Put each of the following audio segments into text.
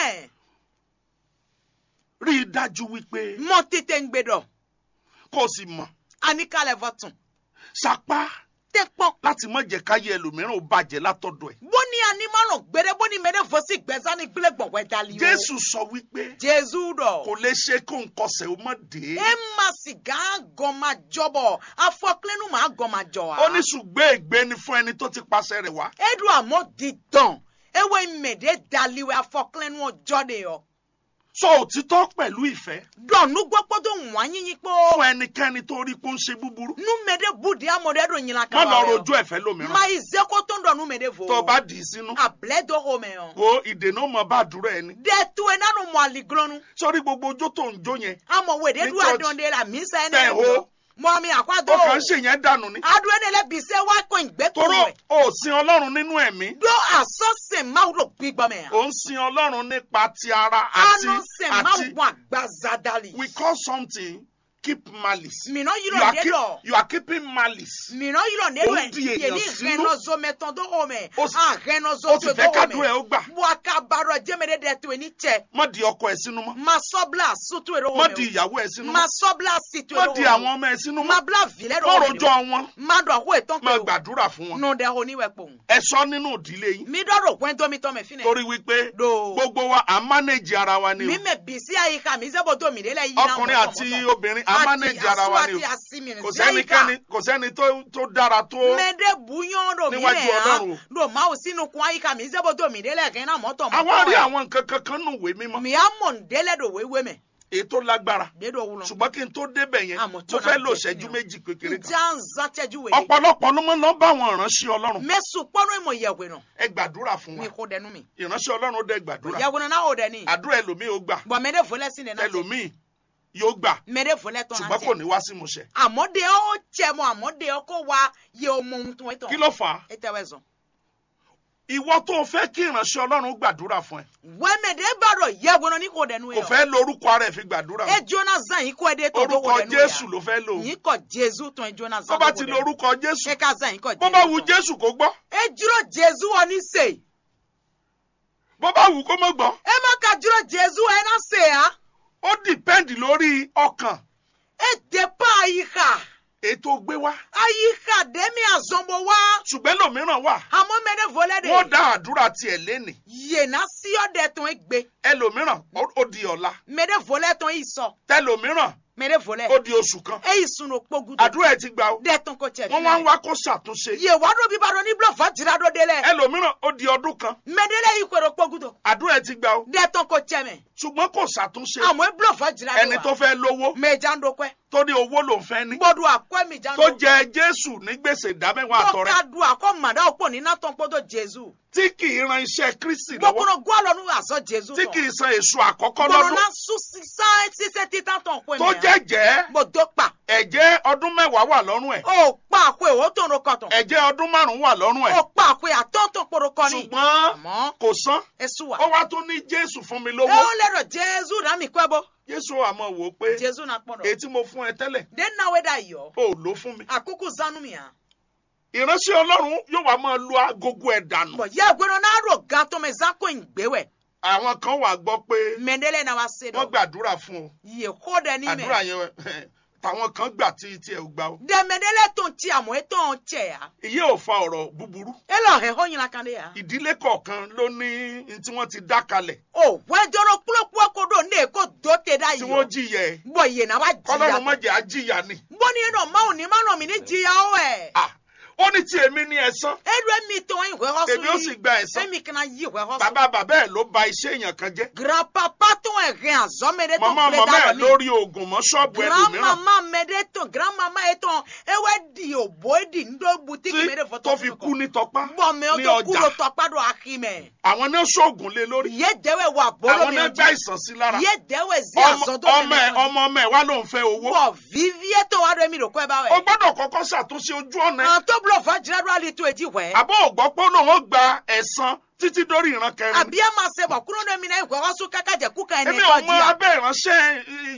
Amen. rí i dájú wípé Mọ tètè ń gbé dọ̀. kó o sì mọ̀ Àníkàlẹ̀ fọ̀tún. sapá Tẹ́ pọ́n. láti má jẹ́ káyé ẹlòmíràn ó bàjẹ́ látọ̀dọ̀ ẹ̀. Bóni ànímọ̀ràn gbére bóni mẹ́rẹ́ fọ́sí gbẹ̀sán ní gbélé gbọ̀ngbẹ́ dalí o. jésù sọ wípé Jésù dọ̀. kò lè ṣe kó n kọsẹ̀ ó mọ̀ dé. E ma sìgá gan ma jọbọ̀. Afọkílẹ́nu máa gan ma jọ wa. ó ní ṣùgbọ́n ègbé ni fún ẹni tó ti pàṣẹ rẹ̀ wá. Edu àmọ́ di dàn. Ewe mèdè daliwe afọkílẹ́nu ọjọ́ de yọ. sọ òtítọ́ pẹ̀lú ìfẹ́ Dọ̀nù gbọ́pọ́ tó wọ́n yín yín pé fún ẹnikẹ́ni tó rí pé ó ń ṣe búburú. numede budi amode do nyina má kama lọ wẹ̀ o. rojú ẹ̀fẹ́ lómìíràn. ma ize ko tó ń dọ̀ numede fo. tó o bá dì í sínú. abilẹ̀ do o mẹ́ o. wo ìdènà ọmọ bá àdúrà ẹni. dẹ́tu ẹ̀ nánu mọ àlìglọ́nu. sórí gbogbo ojó tó ń jó yẹn. amọ̀ wèdè Ní du church. àdán la mi sẹ́ Tẹ̀ ẹ̀ ho. mọ mi àkwádó. ó kàn ń ṣèyẹn dànù ni. adu ẹ̀ lẹ́ bisẹ́ wa kọ́ ìgbẹ́ tó toró wẹ̀. o sin ọlọ́run nínú ẹ̀mí. do asọ́sẹ̀ máa ló gbígbọ́ mẹ́ ya. o ń sin ọlọ́run nípa ti ara àti anu sẹ̀ máa àti wọ àgbàzadali. we call something keep malice. mìíràn yìí you lọ are, dé keep, lọ. you are keeping malice. mìíràn yìí lọ dé Ó lọ ń di èèyàn yẹli sínú. rẹnọzọ mẹtọ tó o mẹ. Ó sì- àrẹnọzọ o tó sì tó fẹ́ o kádùn ẹ̀ mẹ. ó gbà. buakabaro jẹ́mẹ̀dẹ́ dẹ̀ tó ní tẹ̀. má di ọkọ ẹ̀ sínú mọ́. ma sọ́bla sutu èrò má wọ̀ di mẹ́ ìyàwó ẹ̀ sínú o. ma mọ́. sọ́bla situ má èrò di wọ̀ àwọn mẹ́ ọmọ ẹ̀ sínú o. ma mọ́. bla vilẹ̀ má rọ̀ wọ̀ rojọ́ wọn. ma dọ̀ àkó ètò má pé o. gbàdúrà fún wọn. nù dẹ̀ o níwẹ̀ pò. ẹ sọ nínú ìdílé yín. mi dọ̀rọ̀ pẹ́ tó mi tọ́ mẹ́ fínẹ̀. torí wípé do. gbogbo wa à ń mánéjì ara wa ni mi o. mẹ́ bisi àyíká mi sẹ́bọ̀ tó mi délẹ̀ yìí náà ọkùnrin mọ̀tọ̀ àti mọ̀tọ̀. obìnrin à ń mánéjì ara wa ni o. àti àsìmì kò sẹ́nikẹ́ni kò sẹ́ni tó tó dára tó. mẹ́dẹ́ buyán do mi Níwájú nẹ̀ Ọlọ́run. hàn do máa sínú kun àyíká mi sẹ́bọ̀ tó mi délẹ̀ kẹ́ náà mọ̀tọ̀ àwa rí ẹ̀. àwọn nǹkan kankan nù wé mímọ́. mi á mọ̀ ń délẹ̀ do wéwé mẹ́. èyí tó lágbára. dédò wúlọ. ṣùgbọ́n kí n tó débẹ̀ yẹn Àmọ́ mo tó fẹ́ náà lò jẹ́ ṣẹ́jú kí ni o? méjì kékeré kan. ìjà ń zá tẹ́jú wèé. ọ̀pọ̀lọpọ̀ ló máa ń lọ bá àwọn ìránṣẹ́ ọlọ́run. mẹ́sùn pọ́nú ìmọ̀ ìyẹ̀wé nà. ẹ gbàdúrà fún mi wa kò dẹnu mi. ìránṣẹ́ ọlọ́run ó dẹ gbàdúrà ìyẹ̀wé náà ó dẹ ní. àdúrà ẹlòmíì ó gbà bọ̀ mẹ́dẹ́ fọlẹ́ sí nínú. ẹlòmíì yóò gbà mẹ́dẹ́ fọlẹ́ tán ṣùgbọ́n kò ní wá sí ìmúṣẹ. àmọ́dé ó jẹ mọ́ àmọ́dé ó kó wa yẹ ọmọ ohun tó ń tán. kí ló fà á ẹ tẹ́wẹ́ zọ. ìwọ tó o fẹ́ kí ìránṣẹ́ ọlọ́run gbàdúrà fún ẹ wẹ́mẹ̀dẹ́ bàrọ̀ ìyẹ̀wé náà ní kò dẹnu kò yẹ. fẹ́ lórúkọ ara ẹ̀ fi gbàdúrà ẹ jóná zan yìí kó ẹ dé tó tó orúkọ kò dẹnu jésù ló fẹ́ lò yìí kọ jésù tán ẹ jóná tó zan bá tó ti kò lo dẹnu. orúkọ jésù ẹ ká zan yìí kọ bó bá jésù wu tán. jésù kó gbọ́ ẹ dúró jésù wọn ní sè. bó bá wù kó má gbọ́ ẹ má ka dúró jésù ẹ náà sè á. ó dìpẹ́ǹdì lórí ọkàn ẹ dé pa àyíká. ètò gbé wá ayika demi azɔnbɔ wa ṣùgbọ́n lòmíràn wà àmɔ mɛnɛ vɔlɛ de wọ́n dá àdúrà tiẹ̀ lénìí yena siyɔ dɛ tɔn egbe ẹlòmíràn ó ó di ọ̀la mɛnɛ vɔlɛ tɔn yi sɔ tẹlòmíràn mɛnɛ vɔlɛ ó di oṣù kan eyi sunu kpogu àdúrà ẹ ti gbà ó dɛ tɔn ko cɛ wọ́n wá ń wá kó ṣàtúnṣe ye wa do bi ba do ni bulɔ fa jira do de lɛ ẹlòmíràn ó di ọdún kan mɛdɛlɛ yi koro kpogu do àdúrà ẹ ti gbà ó dɛ tɔn ko cɛ mɛ ṣùgbọ́n kò ṣàtúnṣe àmɔ e bulɔ fa jira ẹni do tó wa fẹ́ lówó mɛ jan do kɔɛ tó ní owó lòún fẹ́ ní gbɔdu akɔ mi jan tó do jẹ jésù ní gbèsè ìdámẹ́wàá tó àtọrẹ ka du akɔ mada o kpɔ ni na tɔn kpɔdɔ jesu tí kì í ran iṣẹ́ kristi lọ́wọ́ gbɔkɔnɔ gualɔ nu azɔ jesu tí kì tɔn í san èso àkọ́kọ́ gbɔdɔ lọ́dún na su sisan sisɛ titan tɔn ko tó mɛ jẹ́jẹ́ gbɔdɔ kpa ẹ̀jẹ̀ ọdún mẹ́wàá wà lọ́rùn ẹ̀ o kpa akɔ o tɔn do kɔtɔn ẹ̀jẹ̀ ọdún márùn-ún wà lọ́rùn ẹ̀ o kpa akɔ atɔntɔn kpɔdɔ kɔni ṣùgbọ́n àmɔ kò san esu ó wa wá tún ní jésù fún mi e lówó o lɛ dɔ jesu na mi kɔ bɔ jésù àmọ́ wò ó pé jesu na kpɔdɔ èyí tí mo fún ẹ tẹ́lẹ̀ den na we da yɔ ó lò fún mi akuku zanu mi ya ìránṣẹ́ ọlọ́run yóò wá máa lu agogo ẹ̀ dànù bɔn yɛ gbɛdɔ n'a do gan tɔmɛ zan ko in gbɛwɛ àwọn kan wà gbọ́ pé mɛdɛlɛ na wa se wọ́n dɔ gbàdúrà fún ọ yɛ ko dɛ ni àdúrà mɛ yẹn tàwọn kan gbà tí tí ẹ ò gbà ó dɛmɛdɛlɛ tɔn ti àmɔ e tɔn cɛ ya ìyẹn ò fa ọ̀rọ̀ búburú e lɔ hɛ hɔ ɲinan kan de ya ìdílé kọ̀ọ̀kan ló ní n tí wọ́n ti dá kalẹ̀ o wɛjɔrɔ kulokuro ko do ne ko do te da tí wọ́n yɔ jìyà ẹ̀ bɔn yɛ na wa kọ́lọ́run má jiya jẹ́ àjìyà ni bɔnni yɛ nɔ maaw ni ma nɔ mi ni jiya o ɛ Ah, ó ní tí èmi ní ẹ̀san edu mi tɔn yi hwɛ hɔ èmi ó sì so gba yi ẹ̀san emi kana yi hwɛ hɔ so bàbá bàbá ẹ̀ ló ba iṣẹ́ èèyàn kan jẹ́ grandpapa tɔn ɛhɛn azɔmɛ de tɔn màmá filɛ màmá da ẹ̀ lɔ mi. lórí oògùn mọ́ ṣọ́ọ̀bù ẹlòmíràn grandmama mɛ de tɔn grandmama yɛ tɔn ewe di obo di ndo butiki mɛ de tí fɔ tó fi kú ní tọpá bɔn mɛ o ní tó kú ọjà ló tɔkpa do ahi mɛ àwọn náà ṣoògùn lé lórí yé dɛwɛ wà bolo àwọn mi náà o gbá jɛ ìsàn sí lára yé dɛwɛ zi ọmọ azɔdɔ ọmọ ẹ̀ mi ọmọ ọmọ ẹ̀ wá ló ń fẹ́ owó bɔn vivie tó wa do mi do kɔ ɛ bá o wɛ gbọ́dọ̀ kọ́kọ́ ṣàtúnṣe ojú ọ̀nà ẹ̀ an tó bulo fa jira do ali to edi wɛ àbọ̀ ògbọ́ pé ó lóun ó gba ẹ̀san títí dórí ìran kẹrin àbí ɛ ma se bɔ kúrò ní mi náà ìwé wá so kaka jɛ kú ka ɛnɛ èmi ò kɔ mọ di ya abẹ́ ìránṣẹ́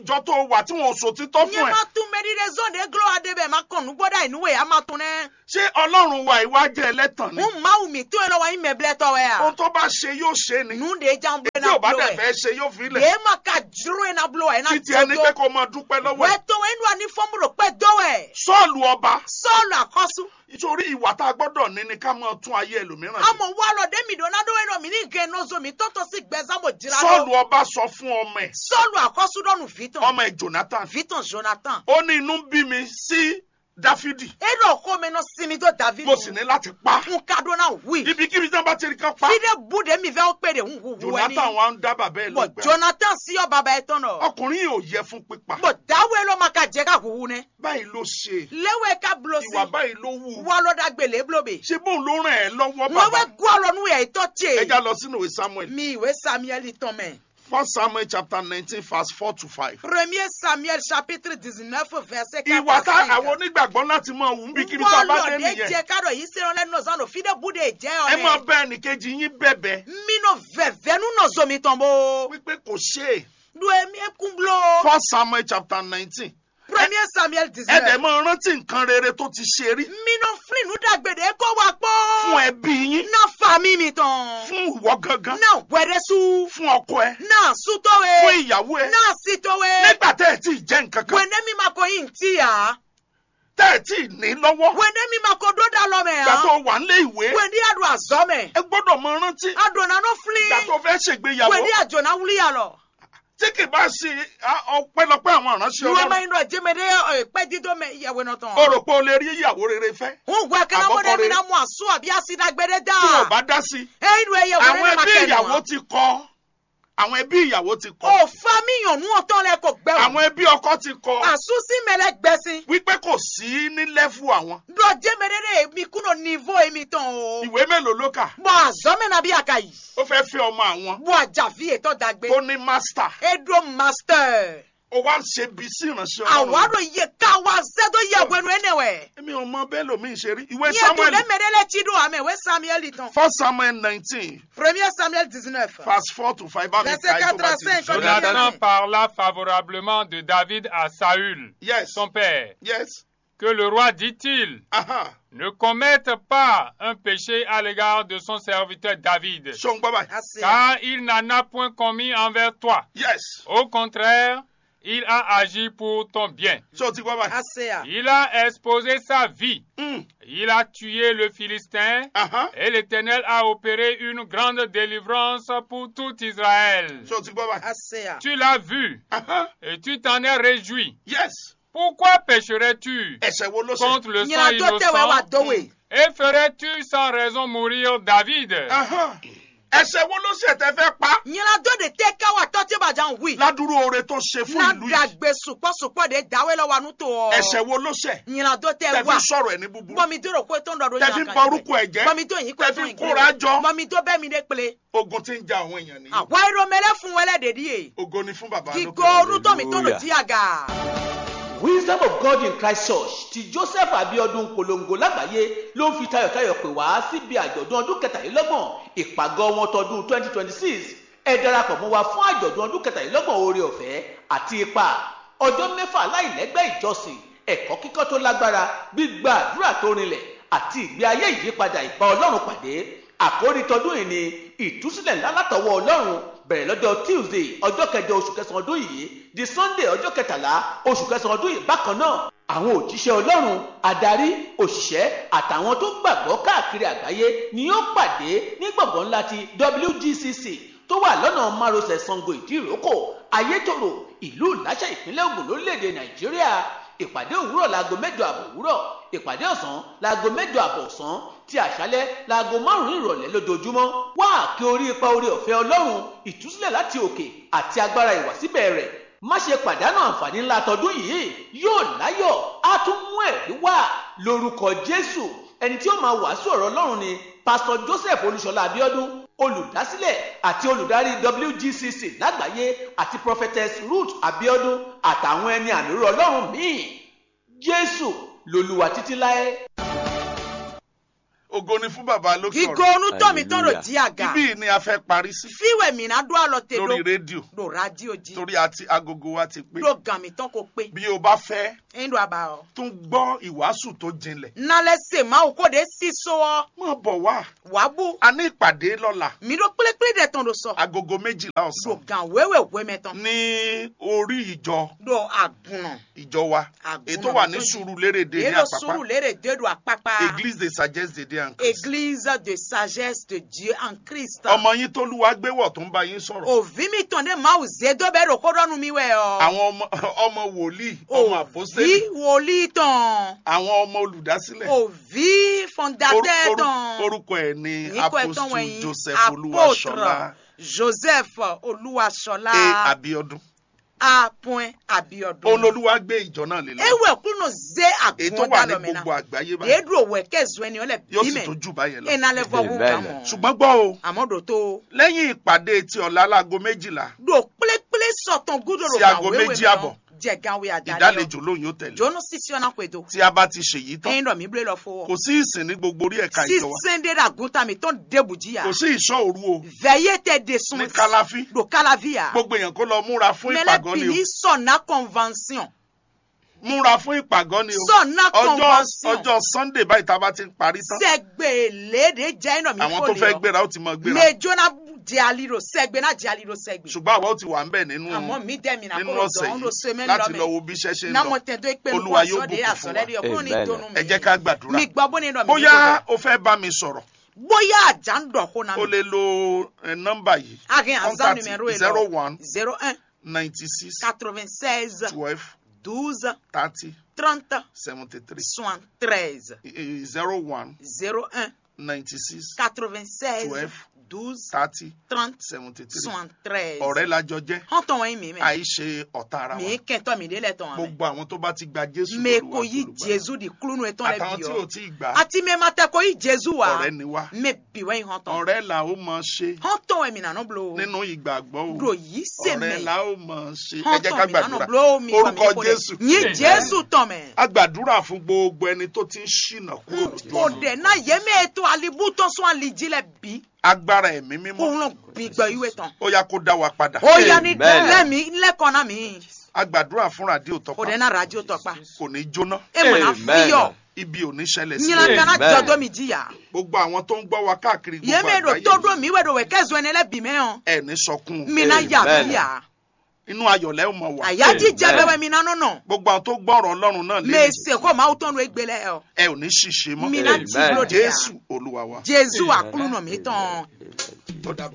ìjọ tó wà tí wọn ò sòtítọ́ nye fún ẹ ma tún mẹ́rin de zɔn de glo ade bɛ ma kɔn nugbɔda inú wẹ̀ a ma tún nɛ. ṣé ọlọ́run wa ìwà jẹ́ ẹlẹ́tàn ni n ma wù mí tó yẹn lọ wa yín mɛ bilẹ̀ tɔ wẹ̀ ohun ya. tó bá ṣe yóò ṣe ni nu de jan bilẹ̀ tí ò na bá bulo dẹ̀ wẹ̀. fẹ́ ṣe yóò fi lẹ̀ yé ma ka juru yẹn na bulo wẹ̀ na títí ẹni pé jọjọ. kó máa dúpẹ́ lọ́wọ́ wẹ́ ẹ̀ tó wẹ̀ inú wa ní fọ́nmúrò pẹ́ dọ́wẹ̀. sọ́ọ̀lù ọba sọ́ọ̀lù àkọ́sù. nítorí ìwà tá a gbọ́dọ̀ ní ni ká máa tún ayé ẹlòmíràn ṣe àmọ̀ wa lọ dẹ́mi dọ̀ náà dọ́wẹ́ náà mi ní gẹ̀ náà zo mi tọ́tọ́ sí gbẹ̀sámọ̀ jìrà sọ́ọ̀lù lọ. ọba sọ fún ọmọ ẹ̀ sọ́ọ̀lù àkọ́sù dọ́nu vitan. ọmọ ẹ̀ jonathan vitan jonathan. ó ní inú bí mi sí dáfídì edo ọkọ mi náà sinmi tó david. mo sì ní láti pa n ka dọ́nà wí. ibikíbi tí wọ́n bá ti rí kan pa fide bude mi fẹ́ pé de ń hu hu ẹni. jonathan wa ń dá bàbá ẹ̀ bọ̀ lọ́gbẹ̀ẹ́ jonathan sí ọ bàbá ẹ tán nọ. ọkùnrin yìí ò yẹ fún pípa bọ̀ dáwọ́ ẹ lọ́ ma ka jẹ́ ká huhu nẹ. báyìí ló ṣe léwé ká bulo sí. ìwà báyìí ló wù wà lọ́dà gbèlè bulobe. ṣé bóun ló ràn ẹ́ lọ́wọ́ wọ́n bàbá wẹ́ gbọ́ ọ̀rọ̀ nu yẹ ìtọ́ tiẹ̀. ẹja lọ sínú ìwé samuel mi ìwé samuel tán mẹ́. first samuel chapter nineteen verse four to five. premier samuel chapitre dix-neuf verset quatre ìwà tá à cinq. àwọn onígbàgbọ́ láti máa wù níbikíbi tá a bá dé wọ́n lọ́dẹ nìyẹn jẹ́ kádọ̀ yìí sẹ́wọ́n lẹ́nu náà sánú fide bude jẹ́ ẹ máa ọ̀rẹ́. bá ẹnìkejì yín bẹ̀bẹ̀ minnu vẹ̀vẹ̀ nu nọ zomi tán bó. wípé kò ṣe é du emi ekun bulo. first samuel chapter nineteen premier samuel ẹ dẹ̀ dix-neuf. máa rántí nǹkan rere tó ti ṣe rí minnu filinu dàgbèdè kó wa pọ́. fún ẹbí yín na fami mi tán. fún ìwọ gangan na wẹ̀rẹ̀sù. fún ọkọ ẹ na sutowe. fún ìyàwó ẹ na sitowe. nígbà tẹ́ ẹ tí ì jẹ́ nǹkan kan wẹ̀ndé mi ma ko yin ti ya. tẹ́ ẹ tí ì ní lọ́wọ́ wẹ̀ndé mi ma ko dódà lọ́mẹ̀ ìgbà tó ya. wà ń lé ìwé wẹ̀ndé adu azọ́mẹ̀. ẹ gbọ́dọ̀ máa rántí adona no ìgbà tó fili. fẹ́ ṣègbéyàwó wẹ̀ndé àjọ̀nà wuli ya lọ. tí kì bá ṣe á- ọpẹ́lọpẹ́ àwọn ìránṣẹ́ ìwé ma ọlọ́run yin dọ̀ jẹ́mẹ̀dé pẹ́ dídó mẹ ìyàwó náà tán. o rò pé o lè rí ìyàwó rere fẹ́ n gbọ́ kí náà Àbọ̀kọ mi rere. náà mú àṣù àbí àṣìdàgbẹ́dẹ́ dá. tí wọn bá dá sí i ẹyin ìwé ìyàwó àwọn rẹ̀ ma ẹbí kẹ́ ìyàwó ti kọ àwọn ẹbí ìyàwó ti kọ o fa mi yàn nú ọ̀tọ́ lẹ kò gbẹ o. àwọn ẹbí ọkọ ti kọ àṣùsí mẹlẹ gbẹ̀sìn. wípé kò sí ní lẹ́fù àwọn dọ̀ jẹ́mẹ̀dé mi kúrò nívo èmi tán o. ìwé mélòó ló kà bọ̀ àzọ́mẹ̀ náà bí àkà yìí. ó fẹ́ fi ọmọ àwọn bọ̀ àjàfi ètò dàgbé. tó ní mástà edo master. ó wá ń ṣe bí sí ìránṣẹ́ ọlọ́run àwárò iye ká wa sẹ́dọ̀ yẹ wẹnu ẹnẹwẹ̀. èmi ò mọ bẹ́ẹ̀ lómi ṣe rí ìwé ní ètò samuel lẹ́mẹ̀dẹ́lẹ́ tí dùn àmì ìwé samuel tán. first samuel nineteen premier samuel dix-neuf. verse four to five bá mi Verset ka ẹ̀ tó bá ti 85, jù. Jonathan parla favorablement de David à Saül, yes son père. yes Que le roi dit-il aha ne commette pas un péché à l'égard de son serviteur David, ṣé o ń gbọ́ báyìí àṣẹ. car il n'en a point commis envers toi. yes Au contraire, il a agi pour ton bien. ṣé o ti gbọ́ báyìí àṣẹ. Il a exposé sa vie. Mm, Il a tué le Philistin. aha Et l'Éternel a opéré une grande délivrance pour tout Israël. ṣé o ti gbọ́ báyìí àṣẹ. Tu l'as vu aha et tu t'en es réjoui. yes Pourquoi pécherais-tu ẹ̀ṣẹ̀ wo ló ṣe contre le sang nyina tó tẹ̀wé wa innocent dọ́wé. et ferais-tu sans raison mourir David aha ẹ̀ṣẹ̀ wo ló ṣe tẹ́ fẹ́ pa nyina tó de tẹ́ ká wa tọ́ tí bàjá ń wí. ládùúrú oore tó ṣe fún na ìlú yìí dàgbé sùpọ̀sùpọ̀ de dáwé lọ́wọ́ àánú tó ọ. ẹ̀ṣẹ̀ wo ló ṣe nyina tó tẹ tẹ́ fi wá. sọ̀rọ̀ ẹ̀ ní búburú bọ́mi tó rò pé tó ń dọ̀dọ̀ tẹ́ fi ń ba orúkọ ẹ̀ jẹ́ bọ́mi tó yín pé tẹ́ tó fi yín kóra jọ bọ́mi tó bẹ́ mi dé pele. ogun tí ń ja àwọn èèyàn nìyí àwa irọ́ mẹ́lẹ́ fún wẹ́lẹ́ dèdí yé. ogo ni fún bàbá kíkó lókè orútọ́ mi tó lò jí àga. wisdom of god in christ church ti joseph abiodun polongo lágbàáyé ló ń fi tayọ̀tayọ̀ pè wá síbi àjọ̀dún ọdún kẹtàlélọ́gbọ̀n ìpàgọ́ wọn tọdún twenty twenty six ẹ darapọ̀ mọ́ wa fún àjọ̀dún ọdún kẹtàlélọ́gbọ̀n oore ọ̀fẹ́ àti ipa ọjọ́ mẹ́fà láìlẹ́gbẹ́ ìjọsìn ẹ̀kọ́ kíkọ́ tó lágbára gbígba àdúrà tó rinlẹ̀ àti ìgbé ayé ìyípadà ìbá ọlọ́run pàdé àkórí tọdún yìí ni ìtúsílẹ̀ ńlá látọwọ́ ọlọ́run bẹ̀rẹ̀ lọ́jọ́ tuesday ọjọ́ kẹjọ oṣù kẹsàn-án ọdún yìí di sunday ọjọ́ kẹtàlá oṣù kẹsàn-án ọdún yìí bákan náà àwọn òjíṣẹ́ ọlọ́run adarí òṣìṣẹ́ àtàwọn tó gbàgbọ́ káàkiri àgbáyé ni yóò pàdé ní gbọ̀ngàn ńlá ti wgcc tó wà lọ́nà márosẹ̀ sango ìdíròkò ayétòrò ìlú ìláṣà ìpínlẹ̀ ògùn lórílẹ̀‐èdè nàìjíríà ìpàdé òwúrọ̀ láago mẹ́jọ àbọ̀ òwúrọ̀ ìpàdé ọ̀sán láago mẹ́jọ àbọ̀ ọ̀sán ti àṣálẹ́ láago márùn-ún ìrọ̀lẹ́ lójoojúmọ́ wá kí orí ipa orí ọ̀fẹ́ ọlọ́run ìtúsílẹ̀ láti òkè àti agbára ìwàsíbẹ̀ rẹ̀ má ṣe pàdánù àǹfààní ńlá tọdún yìí yóò láyọ̀ á tún mú ẹ̀rí wá lórúkọ jésù ẹni tí ó máa wàásù ọ̀rọ̀ ọlọ́run ni pásítọ̀ joseph olúṣọlá abiodun olùdásílẹ̀ àti olùdarí wgcc lágbàáyé àti prophetess ruth abiodun àtàwọn ẹni àmì ọlọ́run míì jésù lolúwa títí láé. ògo ni fún bàbá lókè gigo ọ̀run onutɔ mi tɔn do Hallelujah. di aga ibí yìí ni a fẹ́ parí sí fiwɛ mina do alɔ te lórí do rédíò do radio di torí àti agogo wa ti pé do gan mi tɔn ko pe bí o bá fẹ́ eyin do aba o tún gbọ́ ìwàásù tó jinlẹ̀ nalɛ se mawu ko de si so wɔ má bọ̀ wá wabu a ní ìpàdé lọ́la mi do kplekple de tɔn do sɔ agogo méjìlá do ọ̀sán gan wewe weme tɔn ní orí ìjọ do agunɔ ìjọ wa Àgùnà ètò wà ní tó jì. Sùúrùlérè ní elo àpápá suru lere de do akpakpa église de sagesse de dieu en Christ église de sagesse de dieu en christ ọmọ yín tólúwa gbéwọ̀ tó ń bá yín sọ̀rọ̀ òvi mi tɔn de mawu ze do bɛ do ko dɔnu mi wɛ ɔ àwọn ọmọ ọmọ wòlíì ọmọ òvi àpọ́sítélì wòlíì tɔn àwọn ọmọ olùdásílẹ̀ òvi Oru- fondateur oru- tɔn orúkọ ẹ̀ ní níkọ ẹ̀tọ́ apostle wọ̀nyí joseph olúwaṣọlá joseph olúwaṣọlá a abiodun a point abiodun olólùwà gbé ìjọ náà lé lọ ewe kunu ze èyí tó agun wà ní dalomina gbogbo àgbáyé báyìí yedu owe kezu ẹni ọlẹ yóò sì bímẹ tó jù báyẹn lọ enalẹ fọwọ́ Amen. kàmọ ṣùgbọ́n gbọ́ o àmọ́dò tó lẹ́yìn ìpàdé ti ọ̀la láago méjìlá do kplékplé sọ̀tàn gúdòrò Sí aago méjì àbọ̀. jẹ̀gáwé àdálẹ́ ìdálejò lóyún ó tẹ̀lé jóná sísí ọ̀nà pẹ̀dọ̀ tí a bá ti ṣèyí tán ẹ̀yin dọ̀ mí blé lọ fọwọ́ kò sí ìsìn ní gbogbo orí ẹ̀ka ìjọ wa sísèndé ràgúntà mi tó ń débùjíyà kò sí ìṣọ́ òru o vẹ̀yẹ tẹ de sun ní kálàfí do kálàvíyà gbogbo èèyàn kó lọ múra fún ìpàgọ́ ni mẹlẹ́bìnrin sọ̀nà convention o múra fún ìpàgọ́ ni o sọ̀nà ọjọ́ convention ọjọ́ sunday báyìí tá a bá ti ń parí tán sẹ́gbẹ̀lẹ́dẹ̀ jẹ́ iná mi àwọn tó fẹ́ gbéra ó ti mọ gbéra mẹjọ́nà di aliro sẹ́gbẹ̀ náà di aliro sẹ́gbẹ̀ ṣùgbọ́n àwa ó ti wà ń bẹ̀ nínú àmọ́ mi dẹ́mi náà nínú kó ọ̀sẹ̀ dọ̀ọ́n ló yìí sẹ́mẹ́ láti lọ lọ́mẹ́ wo bí iṣẹ́ ṣe ń náà lọ mo tẹ̀ tó pé Olúwa nǹkan yóò sọ́dẹ̀ bùkún fún wa. àsọ̀lẹ́dẹ̀ ọkùnrin ní Amen. ìdùnnú mi ẹ jẹ́ ká gbàdúrà mi gbọ́ bó ní ìdọ̀ mi bóyá o fẹ́ bá mi sọ̀rọ̀ bóyá àjà ń dọ̀ kó na o mi lè lo eh, nọ́mbà yìí akin àzá contact numéro yìí zero lọ one zero un ninety six quatre-vingt-seize twelve douze thirty trente seventy three soixante-treize zero one zero un ninety six quatre-vingt-seize Twelve. douze thirty trente seventy three soixante-treize ọ̀rẹ́ lajọ jẹ́ hàn tán wọ́n mi mẹ́ àìṣe ọ̀tá ara wa mi kẹ́ntọ́ mi délẹ̀ tán wọ́n mẹ́ gbogbo àwọn tó bá ti gba jésù me lólúwa ko yi àtolùgbàlà. jesu di kulunu etɔn lɛ àtàwọn bi tí ò yɔ tí ì gbà á ati mɛ ma tɛ ko yi jesu wa ọ̀rẹ́ ni wá me bi wɛ yi hɔn tɔn ọ̀rẹ́ là ó mọ ṣe hɔn tɔn wɛ mi nanu blo nínú ìgbàgbọ́ o do yi se ọ̀rẹ́ mɛ là ó mọ ṣe ẹ hɔn jẹ́ ká tɔn mi nanu gbàdúrà blo mi fa mi orúkọ ko jésù dɛ yi jesu tɔn mɛ a gbàdúrà fún gbogbo ẹni tó ti ń ṣìnà kúrò lójú o ọ̀nà dɛ na ye me eto alibu tɔn sɔn alidzi lɛ bi agbára ẹ̀mí mímọ́ òun bi gbɛ yi wɛ tɔn ó yá kó dá wa padà o ya ni Amen. lɛ mi lɛ kɔna mi a gbàdúrà fún ràdíò o tọpa dɛ na radio tɔ kpa kò ní jóná e mɔ na Amen. fi yɔ ibi ò ní ṣẹlẹ̀ sí nyina kana Amen. jɔdɔ mi di ya gbogbo àwọn tó ń gbọ́ wa káàkiri ye gbogbo me do àgbáyé to do mi wɛ do wɛ kɛ zɔn ne lɛ bi mɛ yɔ ẹ̀ ní sọkún o. mi na ya Amen. bi ya. inú ayọ̀lẹ́ ò mọ̀ wá àyájí jẹ Amen. bẹbẹ mi nánú nà gbogbo àwọn tó gbọ́ ọ̀rọ̀ ọlọ́run náà lé mèsè kó máa tọ́nu egbélé ẹ ẹ ò ní ṣìṣe mọ́ mi náà jí Amen. lóde yà jésù olúwa wa jésù àkúrú nà mí tán. tó dàbọ̀.